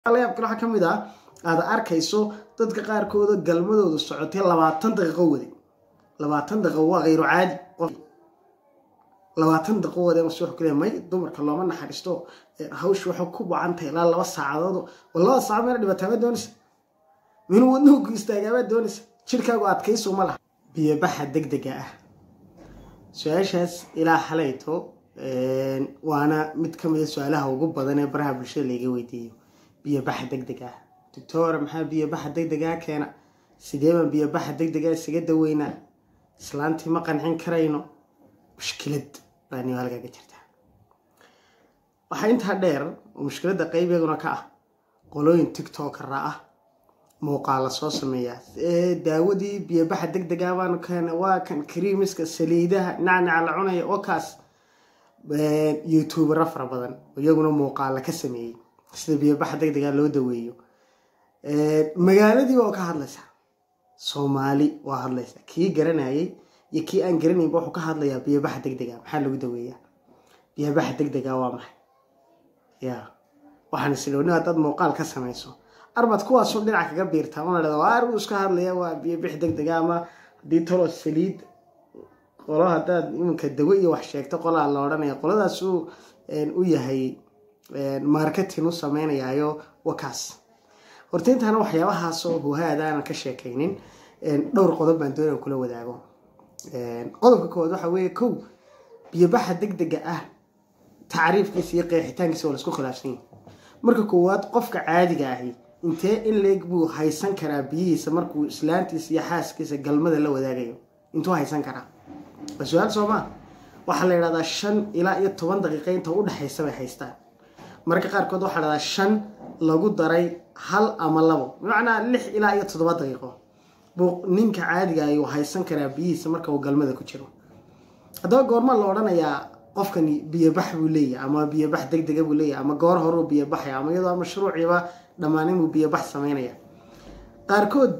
layaabkale waxaa ka mid ah aada arkayso dadka qaarkooda galmadooda socotay labaatan daqiiqo wade labaatan daqiiqo waa khayru caadi labaatan daqiiqo wade mase wuxuu kale may dumarka looma naxariisto hawsha waxay ku bacantahay ilaa laba saacadood oo labada saacad meena dhibaataama doonaysa minuu wadnuhu ku istaagaabaad doonaysa jirkaagu adkaysu ma laha biyobaxa degdega ah su-aashaas ilaa xalayto waana mid ka mida su-aalaha ugu badan ee baraha bulshada laiga weydiiyo biyobaxa degdeg ah doctor maxaa biyobaxa degdegaa keena sidee baan biyobaxa degdega isaga daweynaa islaantii ma qancin karayno mushkilad baa niwaalgaga jirta waxaa intaa dheer oo mushkiladda qeybiyaduna ka ah qolooyin tiktokara ah muuqaala soo sameeya daawadii biyobaxa degdega baanu keena waa kan kariimiska saliidaha nacnaca la cunaya oo kaas youtubera fara badan iyaguna muuqaala ka sameeyey sida biyobaxa degdega loo daweeyo magaaladiiba oo ka hadlaysa soomaali waa hadlaysa kii garanayay iyo kii aan garanaynba wuxuu ka hadlayaa biyobaxa degdega maxaa lagu daweeyaa biyobaxa degdega waa maxay ya waxaan islooni haddaad muuqaal ka samayso arbaad kuwaasoo dhinac kaga biirtaa una dhada waa arbuu iska hadlaya waa biyobix degdega ama haddii talo saliid qolo haddaad iminka dawe iyo wax sheegto qolaa la odhanaya qoladaas uu u yahay marketing u sameynayaayo wakaas horta intaana waxyaabahaasoo huhaada aanan ka sheekaynin dhowr qodob baan doonaya kula wadaago qodobka koowaad waxa weeye kow biyobaxa degdega ah tacriifkiisa iyo qeexitaankiisa waa laisku khilaafsan yahay marka koowaad qofka caadiga ahi intee in leeg buu haysan karaa biyihiisa markuu islaantiisa iyo xaaskiisa galmada la wadaagayo intuu haysan karaa waa su-aal soomaa waxaa la yidhahdaa shan ilaa iyo toban daqiiqa inta u dhexaysa bay haystaan mararka qaarkood waxaa la dhahdaa shan lagu daray hal ama labo bimacnaa lix ilaa iyo toddoba daqiiqo buu ninka caadiga ayuu haysan karaa biyihiisa marka uu galmada ku jiro haddaba goorma la odhanayaa qofkani biyobax buu leeyahy ama biyobax degdega buu leeyahy ama goor horuu biyobaxaya ama iyadoo mashruuciiba dhammaanin buu biyobax sameynaya qaarkood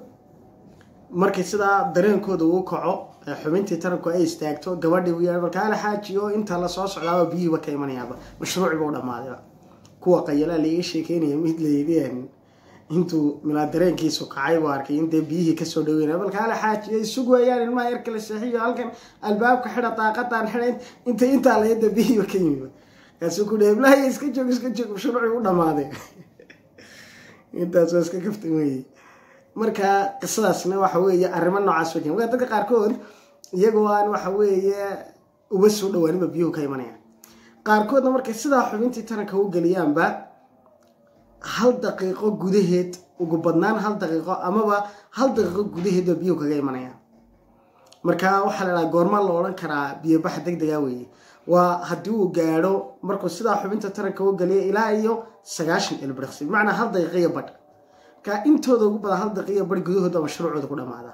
markay sidaa dareenkooda uu kaco xubintii taranku ay istaagto gabadhii u yahay markaala xaaji oo inta lasoo socdaaba biyihiiba ka imanayaaba mashruuciba u dhammaadayba kuwa qayalaa laiga sheekeynaya mid layidhi intuu milaa dareenkiisu kacay buu arkay intee biyihii kasoo dhaweynaya balkaala xaaji ay sug waayaan ilmaha yar kala seexiyo halkan albaabka xidha daaqadan xidha inta intaa layada biyihiiba ka yimiba kaasuu ku dhahay iblahaya iska joog iska joog mashruuci u dhammaaday intaas waa iska kafta weeye marka qisadaasna waxa weeye arrimo noocaas wajen marka dadka qaarkood iyagoo aan waxa weeye uba soo dhawaaninba biyuhu ka imanayaan qaarkoodna markay sidaa xubintii taranka u geliyaanba hal daqiiqo gudaheed ugu badnaan hal daqiiqo amaba hal daqiiqo gudaheedba biyuhu kaga imanayaan marka waxaa la dhaha goorma la odhan karaa biyobaxa degdega weeye waa haddii uu gaadho markuu sidaa xubinta taranka u geliya ilaa iyo sagaashan ilbiriqsi bimacnaa hal daqiiqiyo badh marka intooda ugu badan hal daqiiqiyo badh gudahooda mashruucooda ku dhamaada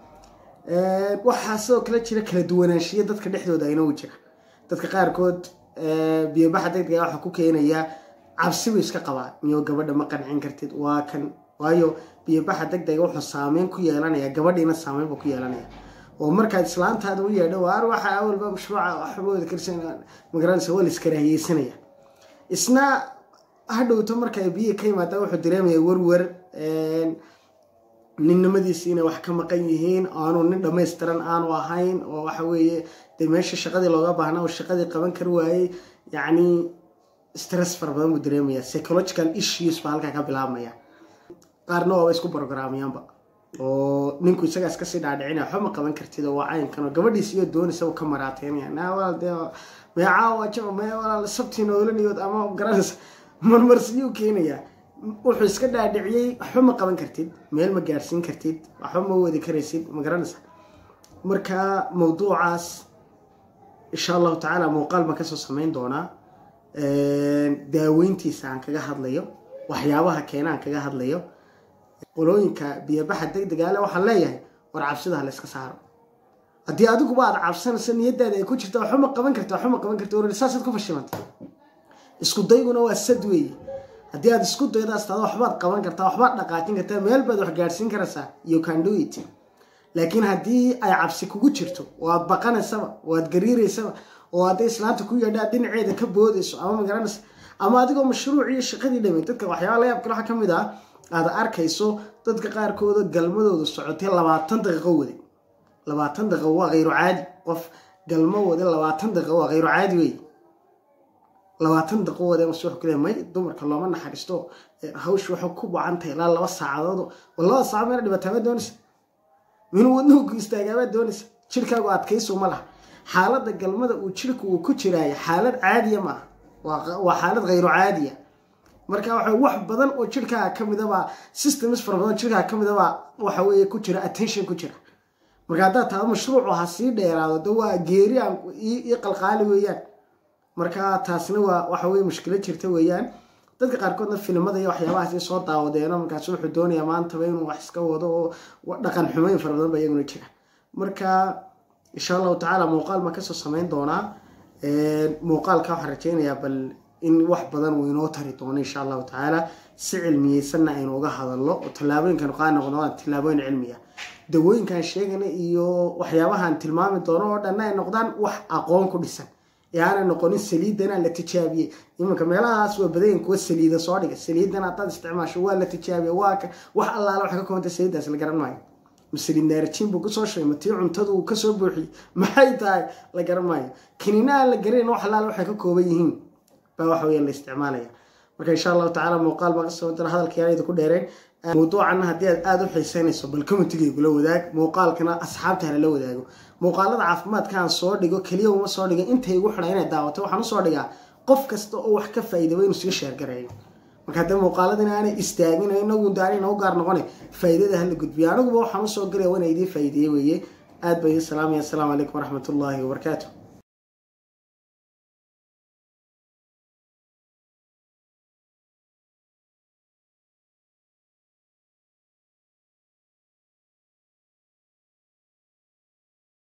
waxaa sidoo kale jira kala duwanaanshiya dadka dhexdooda ayna u jira dadka qaarkood biyobaxa degdega waxaa ku keenayaa cabsi buu iska qabaa miyo gabadha ma qancin kartid waa kan waayo biyobaxa degdega wuxuu saameyn ku yeelanaya gabadhiina saameyn buu ku yeelanaya oo markaad islaantaada u yeedho waar waxa awalba mashruuca waxbooda karsan magaranaysa waa la iskaraahiyeysanaya isna hadhowto marka ay biyihi ka yimaadaan wuxuu dareemaya werwer ninnimadiisi inay wax ka maqan yihiin aanu nin dhammaystiran aanu ahayn oo waxa weeye dee meesha shaqadii looga baahnaa oo shaqadii qaban kari waayey yacni stress fara badan buu dareemaya psychological issues baa halkaa ka bilaabmaya qaarna waaba isku brograamayaanba oo ninku isagaas kasii dhaadhicinaya waxba ma qaban kartid oo waa caynkan oo gabadhiis iyo doonaysa uu ka maraateynaya naa walaal dee meecaa waa jaba mee walaal sabtii noolaniyood ama garanaysa marmarsiyuu keenayaa wuxuu iska dhaadhiciyey waxba ma qaban kartid meel ma gaadhsiin kartid waxba ma wadi karaysid ma garanaysa marka mawduucaas insha allahu tacaala muuqaal baan kasoo sameyn doonaa daaweyntiisa aan kaga hadlayo waxyaabaha keena aan kaga hadlayo qolooyinka biyobaxa degdegaale waxaan leeyahay war cabsidaha la iska saaro haddii adiguba aad cabsanayso niyadaada ay ku jirta waxba ma qaban karta waxba ma qaban karta war saasaad ku fashilantay isku dayguna waa sad weeye haddii aad isku daydo astaado waxbaad qaban kartaa waxbaad dhaqaajin kartaa meel baad wax gaadhsiin karaysaa you can do it laakiin haddii ay cabsi kugu jirto oo aad baqanaysaba oo aad gariiraysaba oo hadday islaanta ku yeedhaa dhinaceeda ka boodayso ama magaranaysa ama adigoo mashruuc iyo shaqadii dhamay dadka waxyaaba la yaab kale waxaa ka mid ah aad arkayso dadka qaarkooda galmadooda socotay labaatan daqiiqo wade labaatan daqiiqo waa khayru caadi qof galmo wade labaatan daqiiqo waa khayru caadi wey labaatan daqiiqo wade mase wuxuu kule may dumarka looma naxariisto hawsha waxay ku bacantahay ilaa laba saacadood labada saacad meena dhibataabaad doonaysa minuu wadnuhu ku istaagaabaad doonaysa jirkaagu adkaysu ma laha xaaladda galmada uu jirku uu ku jiraayo xaalad caadiya maaha waa xaalad khayru caadiya marka waxa wax badan oo jirkaaga ka midabaa systems fara badan jirkaaga ka midabaa waxa weeye ku jira attention ku jira marka haddaad taado mashruucu ha sii dheeraado de waa geeri aan ii qalqaali weeyaan marka taasna waa waxa weye mushkilad jirta weeyaan dadka qaarkoodna filimada iyo waxyaabahaas soo daawadeeno markaas wuxuu doonayaa maantaba inuu wax iska wado oo dhaqan xumeyn fara badan ba iyaguna jira marka insha allahu tacaala muuqaal baan kasoo sameyn doonaa muuqaalka waxaan rajeynayaa bal in wax badan uu inoo tari doono insha allahu tacaala si cilmiyeysanna aynu uga hadalno oo tallaabooyinkan qaa noqdaan tallaabooyin cilmiya dawooyinkan sheegana iyo waxyaabahan tilmaami doono oo dhanna ay noqdaan wax aqoon ku dhisan ee aanay noqonin saliidana la tijaabiyey iminka meelahaas waa badayin kuwa saliida soo dhiga saliidan haddaad isticmaasho waa la tijaabiya waa wax allaala wax ka koonta saliiddaas la garan maayo masaliid naarjiin buu kusoo sheegay matii cuntadu uu kasoo buuxiyey maxay tahay la garan maayo kiniinaha la garanin wax allaala waxay ka kooban yihiin baa waxa weya la isticmaalaya marka insha allahu tacala muuqaal baa kasoo dara hadalka yaanayda ku dheereen mawduucanna haddii aad aada u xiiseynayso bal commentigaygula wadaag muuqaalkana asxaabta hala wadaago muuqaalada caafimaadka aan soo dhigo keliya uma soo dhigo intay igu xidha inay daawato waxaan usoo dhigaa qof kasta oo wax ka faa'iidaba inuu siga sheergareeyo marka haddee muuqaaladina aanay istaagin inagu daari inagu gaar noqone faa'iidada hala gudbiyo aniguba waxaan usoo galaya waa ina idiin faa'iideeye weeye aad baa idin salaamaya assalaamu calaykum waraxmat ullaahi wabarakaatu